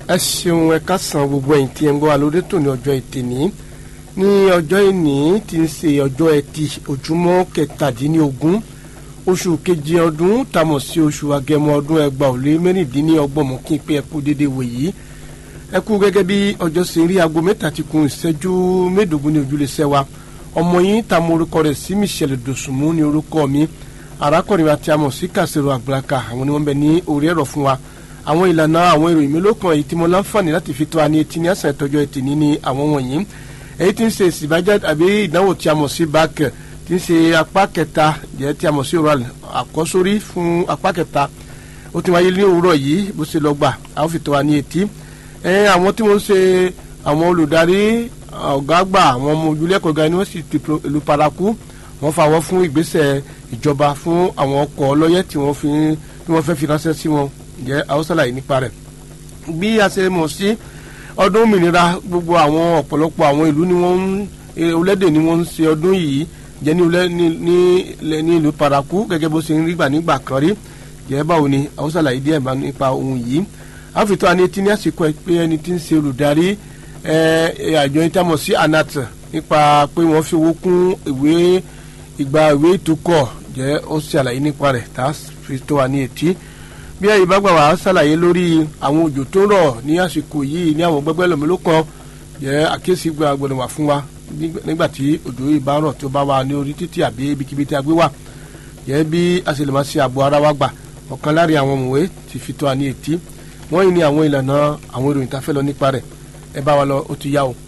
ẹ ṣeun ẹ kásán gbogbo ẹ̀yin tí ẹ ń gbọ́ wa lórí tòní ọjọ́ ẹtì ní ní ọjọ́ ìní tí ń ṣe ọjọ́ ẹtì ojúmọ́ kẹtàdínlógún oṣù kejì ọdún tamọ̀ sí oṣù agẹmọ ọdún ẹgbàá ò lé mẹ́rìndínlọ́gbọ̀n mọ́ kí n pé ẹ kú déédéé wò yìí ẹ kú gẹ́gẹ́ bí ọjọ́ ṣe rí aago mẹ́ta ti kun ìṣẹ́jú mẹ́ẹ̀ẹ́dógún ní ojúlé sẹ́wà ọmọ yín ta mo orúkọ rẹ̀ sí Michelle Dòsùnmú ní orúkọ mi arákùnrin àti amọ̀ sí kàṣẹ́rò àgbàlaka àwọn ni wọ́n bẹ ní orí ẹ̀rọ fún wa àwọn ìlànà àwọn ìròyìn mélòó kan èyí tí mo láǹfààní láti fi tó wa ní etí ní àṣà ìtọ́jú ẹtì ní ní àwọn wọ̀nyí èyí tí ń ṣe ìsìbájá àbí ìdánwò tí a mọ̀ sí bac tí ń ṣe apá kẹta jẹ́ tí a mọ̀ sí oral àkọ́sórí fún apá kẹta ó ti wáyé ní òwúrọ̀ yìí bó ṣe lọ gbà a ó fi tó wa ní etí àwọn tí wọ́n ń ṣe àwọn olùdarí ọ̀gá àgbà àwọn ọmọ ojúlẹ̀kọ̀ ga yunifásitì ìlú paraku wọ́n fàwọ́ fún ìgbésẹ̀ ìjọba fún àwọn ọkọ̀ ọlọ́yẹ̀ tí wọ́n fi tí wọ́n fẹ́ fi ránṣẹ́ sí wọn jẹ́ haúsálà yìí nípa rẹ̀ bí a ṣe mọ̀ sí ọdún òmìnira gbogbo àwọn ọ̀pọ̀lọpọ̀ àwọn ìlú ni wọ́n ń olédè ni wọ́n ń ṣe ọdún yìí jẹ́ ní ìlú paraku gẹ́gẹ́ bó ṣe ń rí gbà nígbà kan rí jẹ́ báwo ni haúsálà yìí díẹ̀ nípa ohun yìí àfitọ́ àni tí ní àsìkò ẹ pé ẹni tí ń ṣe olùdarí àjọ ìtàmọ̀ sí anat nípa pé wọ́n fi owó kún ìwé ìgbà ìwé ìtukọ̀ jẹ́ ó ṣàlàyé nípa rẹ̀ tá a fi tó wa ní etí bí ẹ̀yin bá gbà wá ṣàlàyé lórí àwọn òjò tó rọ̀ ní àsìkò yìí ní àwọn gbẹgbẹ́ lòmílò kan jẹ́ àkíyèsí gba gbọ́dọ̀ wà fún wa nígbà tí òjò yìí bá rọ̀ tó bá wà ní orí títì àbí ibikíbi tí a gbé wà jẹ́ bí a ṣe lè máa ṣe ààbò ara wa gbà ọ̀kan láàrin àwọn òmùwé ti fi tó wa ní etí wọ́n yìí ní àwọn ìlànà àwọn ìròyìn tá a fẹ́ lọ nípa rẹ̀ ẹ bá wa lọ ó ti yá o.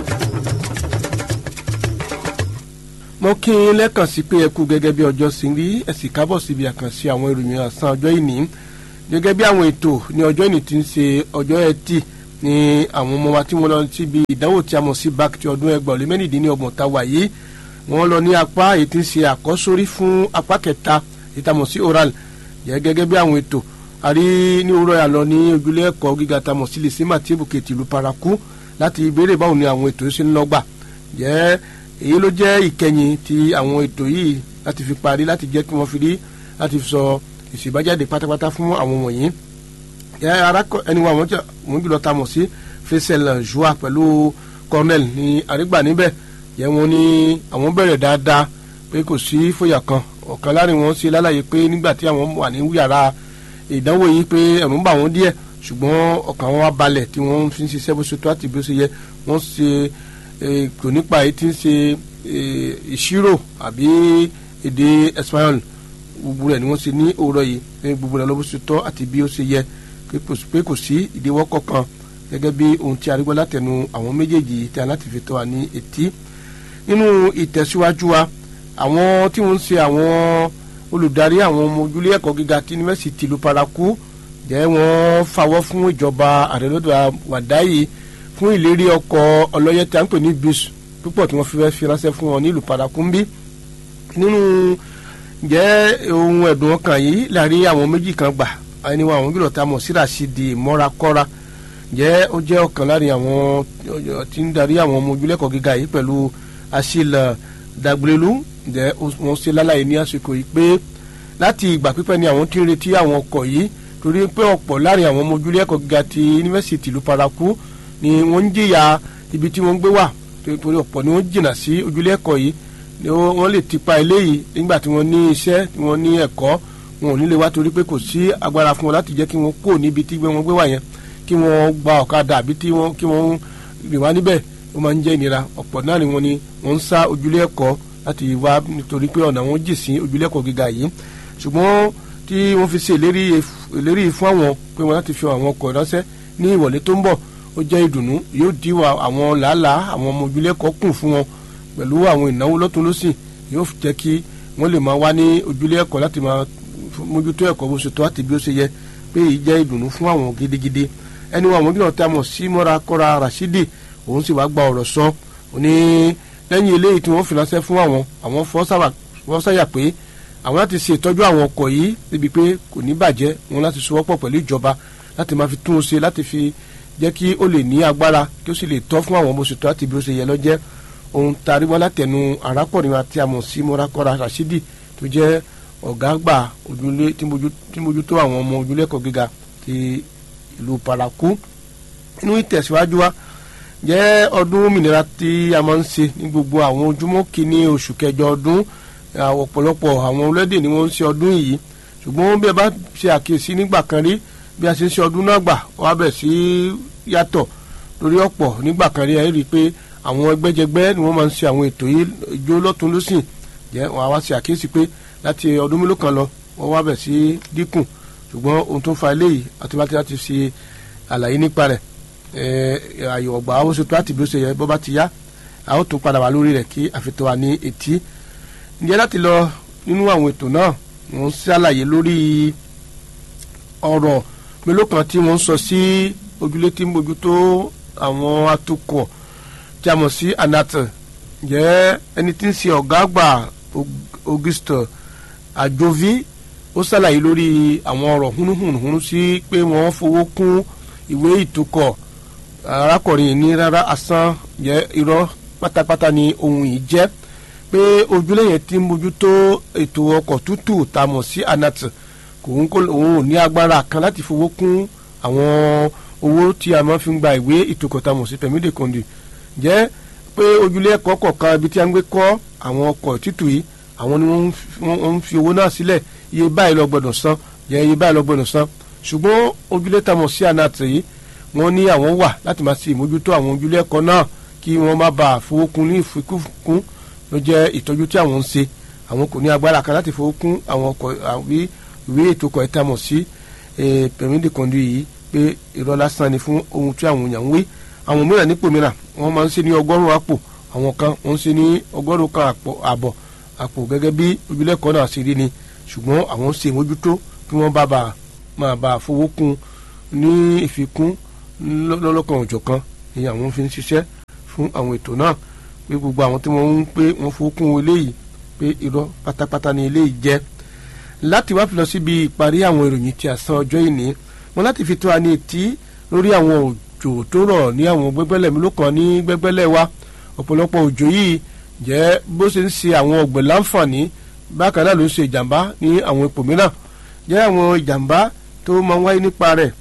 mo kí n lẹ́kàn sí pé ẹ kú gẹ́gẹ́ bí ọjọ́ sí rí ẹ sì kábọ̀ síbi àkànṣe àwọn ìròyìn ọ̀sán ọjọ́ ìní gẹ́gẹ́ bí àwọn ètò ní ọjọ́ ìní ti ń ṣe ọjọ́ ẹtì ní àwọn ọmọ wa tí wọ́n lọ síbi ìdánwò tí a mọ̀ sí bac ti ọdún ẹgbàá lé mẹ́rìndínlọ́gbọ̀n tá a wà yìí wọ́n lọ ní apá èyí tí ń ṣe àkọ́sórí fún apá kẹta èyí tá a mọ̀ sí oral gẹ́gẹ́ bí àwọn ètò àrí ní òwúrọ̀ yà lọ ní ojúlé ẹ̀kọ́ gíga tamọ̀ sí lè símà tí èbùkè tìlú paraku láti ìbéèrè báwo ni àwọn ètò ṣe ń lọ́gbà jẹ́ èyí ló jẹ́ ìkẹyìn ti àwọn ètò yìí láti fi parí láti jẹ́ kí wọ́n fi rí láti fi sọ ìṣèbájáde pátápátá fún àwọn wọ̀nyí jẹ́ arákọ ẹni wa wọ́n jùlọ tamọ̀ sí Faisal Joa pẹ̀lú Cornell ní àrígbà níbẹ̀ jẹ́ wọ́n ní àwọn bẹ̀rẹ̀ dáadáa pé kò sí fòyà kan ọ̀kan láàrin wọn ṣe lálàyé pé nígbà tí àwọn wà ní yàrá ìdánwò yìí pé ẹ̀rù ń bà wọ́n díẹ̀ ṣùgbọ́n ọkàn wọn wá balẹ̀ tí wọ́n fi ń ṣiṣẹ́ bó ṣe tó àti bó ṣe yẹ wọ́n ṣe kò nípa èyí tí ń ṣe ìṣirò àbí èdè espagnol gbogbo rẹ̀ ni wọ́n ṣe ní òwúrọ̀ yìí ní gbogbo rẹ̀ lọ́bó ṣe tọ́ àti bí ó ṣe yẹ pé kò sí ìdíwọ́ kankan gẹ́gẹ́ bí ohun tí a rí gbọ́ látẹnu àwọn méjèèjì tí a láti fi tọ́ wa ní etí nínú ìtẹ̀síwájú wa àwọn tí wọ́n ń ṣe àwọn olùdarí àwọn ọmọ ojúlé ẹ̀kọ́ gíga tí yunifásitì ìlú paraku jẹ́ wọ́n fawọ́ fún ìjọba àrẹ́lọ́dọ̀ wàdáyé fún ìlérí ọkọ̀ ọlọ́yẹ tí a ń pè ní bus púpọ̀ tí wọ́n fi fẹ́ fi ránṣẹ́ fún wọn ní ìlú paraku ń bí nínú jẹ́ ohun ẹ̀dùn ọkàn yìí láàrin àwọn méjì kan gbà ẹni wọn àwọn gbìyànjú tá a mọ̀ sí Rashidi mọ́rakọ́ra jẹ́ ó jẹ́ ọ̀kan láàrin àwọn tí ń darí àwọn ọmọ ojúlé ẹ̀kọ́ gíga yìí pẹ̀lú asil dagblelu ǹjẹ́ wọ́n ṣe lálàyé ní àsìkò yìí pé láti ìgbà pípẹ́ ni àwọn tí ń retí àwọn ọkọ̀ yìí torí pé ọ̀pọ̀ láàrin àwọn ọmọ ojúlé ẹ̀kọ́ gíga ti yunifásitì ìlú paraku ni wọ́n ń jìyà ibi tí wọ́n ń gbé wà torí ọ̀pọ̀ ni wọ́n jìnnà sí ojúlé ẹ̀kọ́ yìí ni wọ́n lè tipa eléyìí nígbà tí wọ́n ní iṣẹ́ tí wọ́n ní ẹ̀kọ́ wọn ò ní lè wá torí pé kò sí agbára fún wọn láti jẹ́ kí wọ́n kó níbi tí wọ́n gbé wà yẹn kí wọ́n gba ọ̀kadà àbí kí wọ́n rìn wá níbẹ̀ ó máa ń jẹ́ ìnira ọ̀pọ̀ náà ni wọ́n ni wọ́n ń sá ojúlé ẹ̀kọ́ láti wá nítorí pé ọ̀nà wọn jì sí ojúlẹ̀kọ̀ gíga yìí ṣùgbọ́n tí wọ́n fi ṣe ìlérí fún àwọn pé wọ́n láti fi àwọn ọkọ̀ ránṣẹ́ ní ìwọ̀lé tó ń bọ̀ ó jẹ́ ìdùnnú yóò dí àwọn làálàá àwọn ọmọ ojúlẹ̀kọ̀ kùn fún wọn pẹ̀lú àwọn ìnáwó lọ́tún lọ́sìn yóò jẹ́ kí wọ́n lè máa wá ní ojúlẹ̀kọ̀ láti máa mójútó ẹ̀kọ́ bó ṣe tó àti bí ó ṣe yẹ pé èyí jẹ́ ìdùnnú fún àwọn gidigidi ẹni wọn àwọn gbìyànjú tá a mọ̀ sí mọ́ra kọ́ra Rashidi òun sì wá gba ọ̀rọ̀ sọ òní lẹ́yìn eléyìí tí wọ́n fi ránṣẹ́ fún àwọn àwọn fọ́ sáyà pé àwọn láti ṣe ìtọ́jú àwọn ọkọ̀ yìí níbi pé kò ní bàjẹ́ wọn láti sowọ́pọ̀ pẹ̀lú ìjọba láti máa fi tún un ṣe láti fi jẹ́ kí ó lè ní agbára kí ó sì lè tọ́ fún àwọn bó ṣe tọ́ àti bí ó ṣe yẹ lọ́jẹ́ ohun tari wá látẹnu arákùnrin àti àmọ̀ sí mọ́rakọ́ra Rashidi tó jẹ́ ọ̀gá àgbà ojúlé tí mójútó àwọn ọmọ ojúlé ẹ̀kọ́ gíga ti ìlú paraku inú ìtẹ̀síwájú wa jẹ́ ọdún òmìnira tí a máa ń ṣe ní gbogbo àwọn ojúmọ́ kìíní oṣù kẹjọ ọdún ọ̀pọ̀lọpọ̀ àwọn orílẹ̀-èdè ni wọ́n ń ṣe ọdún yìí ṣùgbọ́n bí ẹ bá ṣe àkíyèsí nígbà kan rí bí a ṣe ń ṣe ọdún náà gbà wọ́n á bẹ̀ sí yàtọ̀ lórí ọ̀pọ̀ nígbà kan rí ẹ rí i pé àwọn ẹgbẹ́jẹgbẹ́ ni wọ́n máa ń ṣe àwọn ètò yìí ijó lọ́tún lọ́sìn jẹ́ wọ́n á wá ṣe àkíyèsí pé láti ọdún mélòó kan lọ wọ́n wá bẹ̀ sí dínkù ṣùgbọ́n ohun tó ń fa eléyìí àti láti láti ṣe àlàyé nípa rẹ̀ àyọ̀ ọ̀gbà àwọn oṣù tó láti bí ó ṣe yẹ bọ́ bá ti yá a ó tún padà wá lórí rẹ̀ kí àfitọ́ wa ní etí ǹjẹ́ láti lọ nínú àwọn ètò náà wọ́n ń ṣàlàyé lórí ọ̀rọ̀ mélòó kan tí wọ́n ń sọ sí ojúlé tí ń bójútó àwọn atukọ̀ tí a mọ̀ sí anat ǹjẹ́ ẹni tí ń ṣe ọ̀gá àgbà Auguste Ajovi ó ṣàlàyé lórí àwọn ọ̀rọ̀ húnúhùnúhúnú sí pé wọ́n fowó kún ìwé ìtukọ̀ arákùnrin ní rárá asán jẹ́ irọ́ pátápátá ni ohun yìí jẹ́ pé ojúlé yẹn ti ń mójútó ètò ọkọ̀ tútù tá a mọ̀ sí anat kò ń kó òun ò ní agbára kan láti fowó kún àwọn owó tí a máa fi ń gba ìwé ìtukọ̀ tá a mọ̀ sí permis de conduire jẹ́ pé ojúlé ẹ̀kọ́ kọ̀ọ̀kan ibi tí a ń gbé kọ́ àwọn ọkọ̀ tútù yìí àwọn ni wọ́n ń fi owó náà sílẹ̀ iye báyìí lọ gbọ́dọ̀ san jẹ́ iye báyìí lọ gbọ́dọ̀ san ṣùgbọ́n ojúlé tá a mọ̀ sí anat yìí wọ́n ní àwọn wà láti máa ṣe ìmójútó àwọn ojúlé ẹ̀kọ́ náà kí wọ́n má bàa fowó kún ní ìfikún ló jẹ́ ìtọ́jú tí àwọn ń ṣe àwọn kò ní agbára kan láti fowó kún àwọn ọkọ̀ àbí ìwé ètò ọkọ̀ ẹ̀ta mọ̀ sí permis de conduire yìí pé irọ́ lásán ni fún ohun tí àwọn èèyàn ń wí àwọn mìíràn nípò mìíràn wọ́n máa ń ṣe ní ọgọ́rùn-ún àpò àwọn kan wọ́n ń ṣe ní ọgọ́rùn-ún kan àbọ̀ àpò gẹ́gẹ́ bí ojúlé ẹ̀kọ́ náà ṣe rí ni ṣùgbọ́n àwọn ń ṣe ìmójútó kí wọ́n bá bàa máa bàa fowó kún ní ìfikún lọ́lọ́kan òjọ̀kan ni àwọn fi ń ṣiṣẹ́ fún àwọn ètò náà pé gbogbo àwọn tí wọ́n ń pé wọ́n fowókún eléyìí pé irọ́ pátápátá ni eléyìí jẹ́ láti wá fi lọ síbi ìparí àwọn ìròyìn tí a san ọjọ́ ìní wọn láti fi tó wa ní etí lórí àwọn òjò tó rọ̀ ní àwọn gbẹ́gbẹ́lẹ̀ mélòó kan ní gbẹ́gbẹ́lẹ̀ wa ọ̀pọ̀lọpọ̀ òjò yìí jẹ́ bó ṣe ń ṣe àwọn ọ̀gbìn láǹfààní bákan náà ló ń ṣe ìjàmbá ní àwọn ipò mìíràn jẹ́ àwọn ìjàmbá tó máa ń wáyé nípa rẹ̀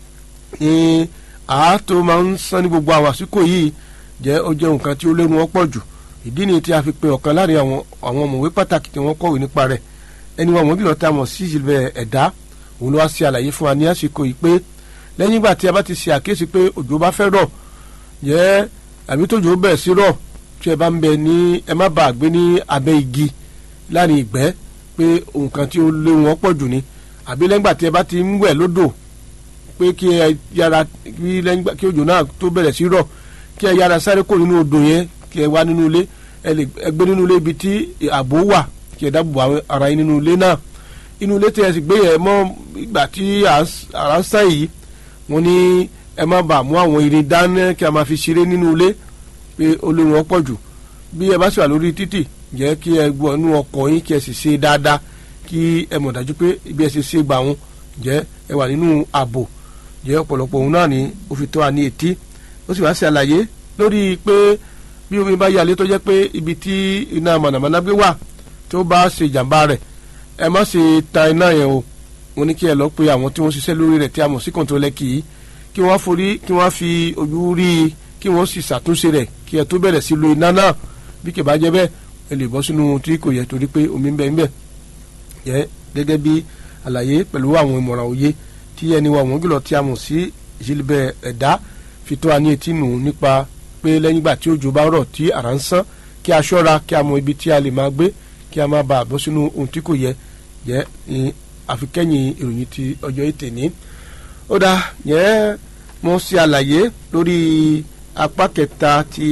ní àá tó máa ń san ní gbogbo àwọn àsìkò yìí jẹ́ ó jẹ́ nǹkan tí ó lẹ́nu ọ̀pọ̀ jù ìdí ni tí a fi pe ọ̀kan láàrin àwọn àwọn ọ̀mọ̀wé pàtàkì tí wọ́n kọ̀wé nípa rẹ̀ ẹni wọn àwọn jùlọ tá a mọ̀ sí ìṣẹ̀lẹ̀ ẹ̀dá òun ló wá ṣe àlàyé fún wa ní àsìkò yìí pé lẹ́yìn ìgbà tí a bá ti ṣe àkíyèsí pé òjò bá fẹ́ rọ̀ jẹ́ àbí tójò bẹ̀rẹ̀ sí rọ̀ tí ẹ bá ń bẹ ní ẹ má bàa gbé ní abẹ́ igi láàrin ìgbẹ́ pé nǹkan tí ó léwu ọ̀pọ̀ jù ni àbí lẹ́yìn ìgbà tí ẹ bá ti ń wẹ̀ lódò pé kí ẹ yára kí lẹ́yìn ìgbà kí òjò náà tó bẹ̀rẹ̀ sí rọ̀ kí ẹ yára sáré kó nínú odò yẹn kí ẹ wá nínú ilé ẹ lè gbé nínú ilé ibi tí ààbò wà kí ẹ dábòbò ara yín nínú ilé náà inú ilé tí ẹ sì gbé yẹn mọ́ ìgbà tí ara ń sàn yìí wọ́n ní ẹ má bàa mú àwọn irin dáná kí a máa fi ṣeré nínú ilé pé olóhùn ọ̀pọ̀ jù bí ẹ bá sì wà lórí títì jẹ́ kí ẹ gbọ́ inú ọkọ̀ yín kí ẹ sì ṣe dáadáa kí ẹ mọ̀ dájú pé ibi ẹ ṣe ṣe gbà wọn jẹ́ ẹ wà nínú ààbò jẹ́ ọ̀pọ̀lọpọ̀ òun náà ni ó fi tó wa ní etí ó sì wá ṣe àlàyé lórí pé bí omi bá yalé tó jẹ́ pé ibi tí iná mànàmáná gbé wà tó bá ṣe ìjàmbá rẹ̀ ẹ má ṣe ta iná yẹn o mo ní kí ẹ lọ pé àwọn tí wọ́n ṣiṣẹ́ lórí rẹ̀ tí a mọ̀ sí kọ̀ǹtólẹ́kì yìí kí wọ́n forí kí wọ́n fi ojú rí i kí wọ́n sì ṣàtúnṣe rẹ̀ kí ẹ tó bẹ̀rẹ̀ sí lo iná náà bí kì bá jẹ́ bẹ́ẹ̀ ẹ lè bọ́ sínú tí kò yẹ torí pé omi ń bẹ ń bẹ yẹ gẹ́gẹ́ bí àlàyé pẹ̀lú àwọn ìmọ̀ràn òye tí ẹni wa wọ́n jùlọ tí a mọ̀ sí ìṣẹ̀lẹ̀ ẹ̀dá fi tó wa ní etí nù nípa pé lẹ́yìn ìgbà tí òjò bá rọ̀ tí àrá ń sán kí a ṣọ́ra kí a mọ ibi tí a lè máa gbé kí a má bàa bọ́ sínú ohun tí kò yẹ jẹ́ ní àfikẹ́yìn ìròyìn ti ọjọ́ ètè ní. ó dá yẹn mo ṣe àlàyé lórí apá kẹta ti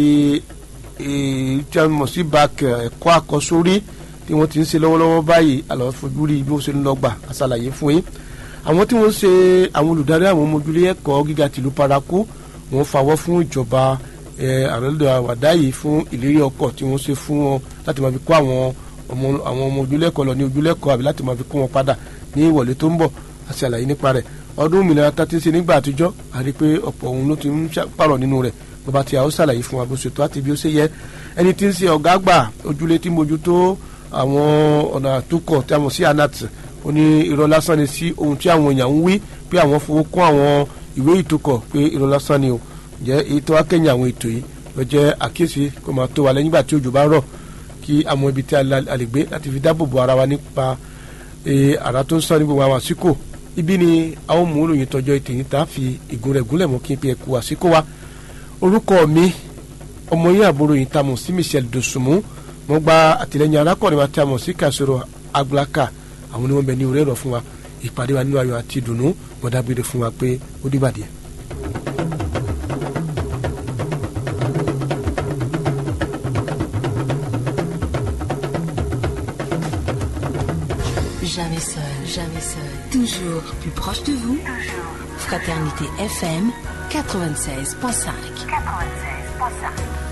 tí a mọ̀ sí bak ẹ̀kọ́ àkọ́sórí tí wọ́n ti ń ṣe lọ́wọ́lọ́wọ́ báyìí àlọ́ fojú rí bí ó ṣe ń lọ gbà àṣàlàyé fún yín àwọn tí wọ́n ń ṣe àwọn olùdarí àwọn ọmọ ojúlé ẹ̀kọ́ gíga tìlú paraku wọ́n fawọ́ fún ìjọba àrẹ́lẹ́dọ̀ àwàdá yìí fún ìlérí ọkọ̀ tí wọ́n ṣe fún wọn láti máa fi kó àwọn ọmọ àwọn ọmọ ojúlé ẹ̀kọ́ lọ ní ojúlé ẹ̀kọ́ àbí láti máa fi kó wọn padà ní ìwọlé tó ń bọ̀ àti àlàyé nípa rẹ̀ ọdún òmìnira tá ti ń ṣe nígbà àtijọ́ àrí pé ọ̀pọ̀ òun ló ti ń pààrọ̀ nínú rẹ̀ bàbá tí a ó ṣàlàyé fún wa bó ṣe tó àti bí ó ṣe yẹ ẹni tí ń ṣe ọ̀gá àgbà ojúlé tí mójútó àwọn ọ̀nà àtúkọ̀ tí a mọ̀ sí anat ó ní irọ́ lásán ni sí ohun tí àwọn èèyàn ń wí pé àwọn fowó kún àwọn ìwé ìtòkọ̀ pé irọ́ lásán ni o jẹ́ èyí tó wá kẹ́yìn àwọn ètò yìí lọ jẹ́ àkíyèsí kó máa tó wa lẹ́yìn nígbà tí òjò bá rọ̀ kí àwọn ibi tí a lè gbé láti fi dáàbò bo ara wa nípa àrà tó ń sàn ní gbogbo àwọn àsìkò ibi ni a ó mú ìròyìn tọjọ́ ètò yìí tá a fi ìgún rẹ̀ gúnlẹ̀ mọ́ kí n pe ẹ̀kú àsìkò wa orúkọ mi ọmọ yín àbúrò yìí tá a mọ̀ sí Michelle Dosunmu mo gba àtìlẹ́yìn arákùnrin wa tí a mọ̀ sí Kasoro Agbulaka àwọn oníwọ̀n bẹ ní orí ẹ̀rọ fún wa ìpàdé wa nínú ayọ̀ àti ìdùnnú mo dábìrì fún wa pé ó dìbàdì ẹ̀. Jamais seul, jamais seul. Toujours plus proche de vous. Fraternité FM 96.5. 96.5.